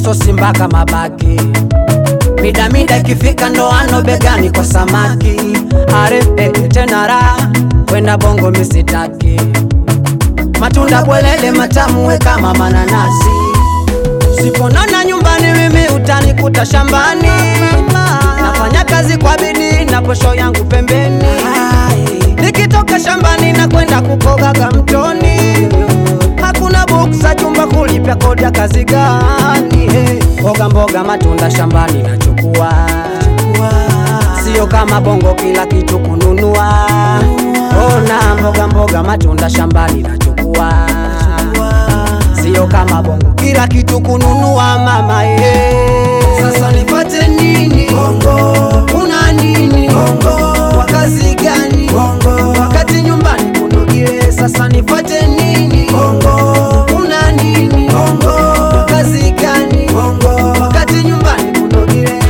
msosi mpaka mabaki mida mida ikifika ndoano begani kwa samaki are eh, tena raha kwenda bongo misitaki matunda bwelele matamu we kama mananasi siponona nyumbani mimi utanikuta shambani nafanya kazi kwa bidii na posho yangu pembeni nikitoka shambani na kwenda kukogaga mtoni hakuna buksa chumba kulipya kodi ya kazi gani hey. mboga mboga matunda shambani nachukua sio kama bongo kila kitu kununua ona mboga mboga matunda shambani nachukua sio kama bongo kila kitu kununua mama ye sasa nipate nini bongo una nini bongo kwa kazi gani bongo wakati nyumbani kunogile sasa nipate nini bongo una nini bongo kwa kazi gani bongo wakati nyumbani kunogile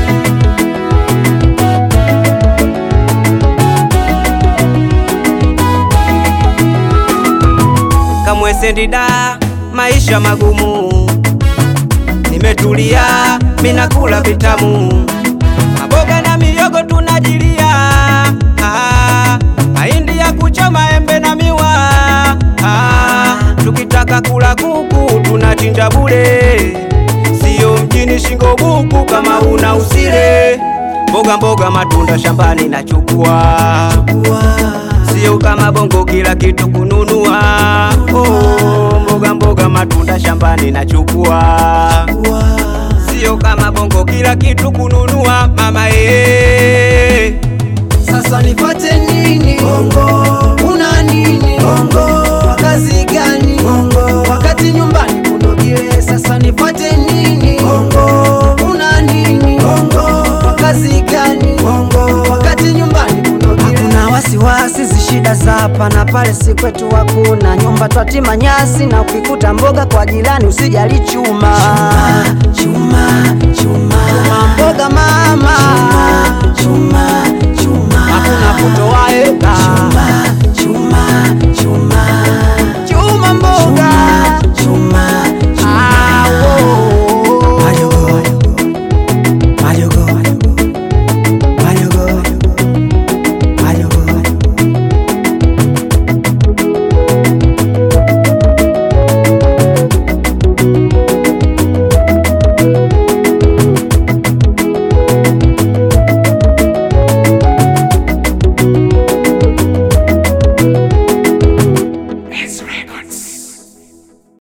kamwesendida maisha magumu nimetulia minakula vitamu maboga na miyogo tunajilia ah, mahindi ya kuchoma embe na miwa ah, tukitaka kula kuku tunachinja bure siyo mjini shingo buku kama una usile mboga mboga matunda shambani nachukua sio kama bongo kila kitu kununua oh, mboga mboga matunda shambani nachukua sio kama bongo kila kitu kununua mama ye Sasa nipate nini bongo? Una nini bongo? Kwa kazi gani bongo? Wakati nyumbani kunogile. Sasa nipate nini bongo? Una nini bongo? Kwa kazi gani bongo? Wakati nyumbani kunogile. Hakuna wasiwasi, zi shida za hapa na pale, si kwetu hakuna nyumba, twatima nyasi na ukikuta mboga kwa jirani usijali chuma chuma, chuma, chuma. Chuma mboga mama